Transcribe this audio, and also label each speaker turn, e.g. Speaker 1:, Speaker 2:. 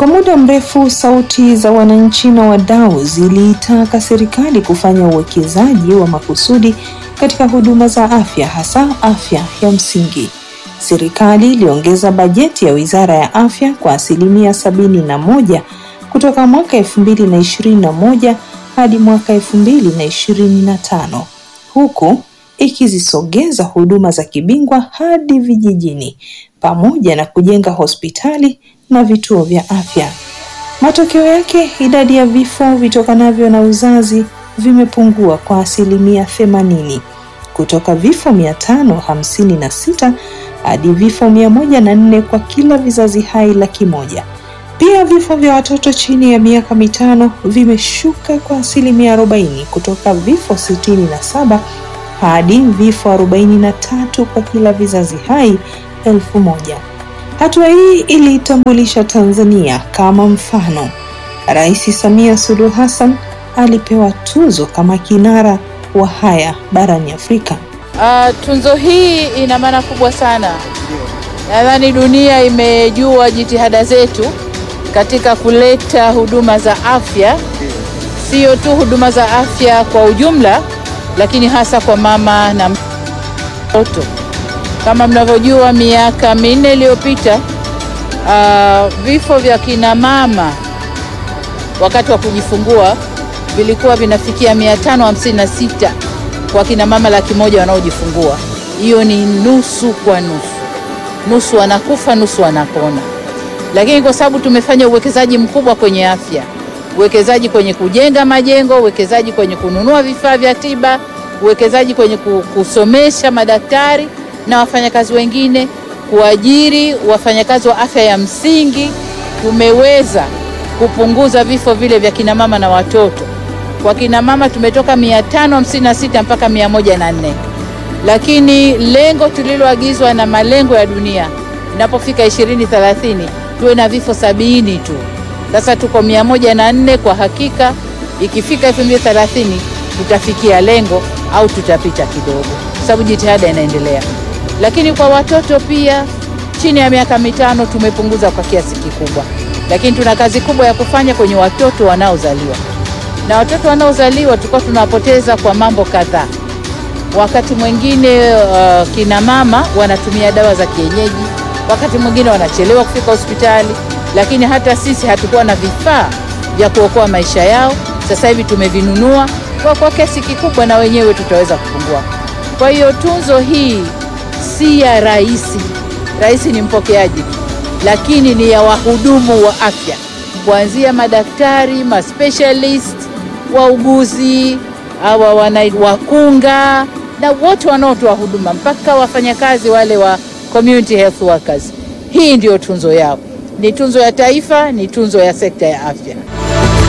Speaker 1: Kwa muda mrefu sauti za wananchi na wadau ziliitaka serikali kufanya uwekezaji wa makusudi katika huduma za afya hasa afya ya msingi. Serikali iliongeza bajeti ya Wizara ya Afya kwa asilimia sabini na moja kutoka mwaka elfu mbili na ishirini na moja hadi mwaka elfu mbili na ishirini na tano huku ikizisogeza huduma za kibingwa hadi vijijini pamoja na kujenga hospitali na vituo vya afya. Matokeo yake, idadi ya vifo vitokanavyo na uzazi vimepungua kwa asilimia themanini kutoka vifo mia tano hamsini na sita hadi vifo mia moja na nne kwa kila vizazi hai laki moja. Pia vifo vya watoto chini ya miaka mitano vimeshuka kwa asilimia arobaini kutoka vifo sitini na saba hadi vifo arobaini na tatu kwa kila vizazi hai elfu moja. Hatua hii iliitambulisha Tanzania kama mfano. Rais Samia Suluhu Hassan alipewa tuzo kama kinara wa haya barani Afrika.
Speaker 2: Uh, tunzo hii ina maana kubwa sana. Nadhani dunia imejua jitihada zetu katika kuleta huduma za afya, sio tu huduma za afya kwa ujumla, lakini hasa kwa mama na mtoto. Kama mnavyojua, miaka minne iliyopita uh, vifo vya kina mama wakati wa kujifungua vilikuwa vinafikia 556 kwa kina mama laki moja wanaojifungua. Hiyo ni nusu kwa nusu, nusu wanakufa, nusu wanapona. Lakini kwa sababu tumefanya uwekezaji mkubwa kwenye afya, uwekezaji kwenye kujenga majengo, uwekezaji kwenye kununua vifaa vya tiba, uwekezaji kwenye kusomesha madaktari na wafanyakazi wengine, kuajiri wafanyakazi wa afya ya msingi, tumeweza kupunguza vifo vile vya kina mama na watoto. Kwa kina mama tumetoka 556 mpaka 104, lakini lengo tuliloagizwa na malengo ya dunia inapofika 2030 tuwe na vifo sabini tu. Sasa tuko 104. Kwa hakika ikifika 2030 tutafikia lengo au tutapita kidogo, sababu jitihada inaendelea. Lakini kwa watoto pia chini ya miaka mitano tumepunguza kwa kiasi kikubwa, lakini tuna kazi kubwa ya kufanya kwenye watoto wanaozaliwa na watoto wanaozaliwa tulikuwa tunawapoteza kwa mambo kadhaa. Wakati mwingine uh, kina mama wanatumia dawa za kienyeji, wakati mwingine wanachelewa kufika hospitali, lakini hata sisi hatukuwa na vifaa vya kuokoa maisha yao. Sasa hivi tumevinunua kwa, kwa kiasi kikubwa, na wenyewe tutaweza kupungua. Kwa hiyo tunzo hii si ya rais, rais ni mpokeaji tu, lakini ni ya wahudumu wa afya kuanzia madaktari, maspecialist wauguzi hawa wana wakunga na wote wanaotoa huduma mpaka wafanyakazi wale wa community health workers. Hii ndiyo tunzo yao, ni tunzo ya taifa, ni tunzo ya sekta ya afya.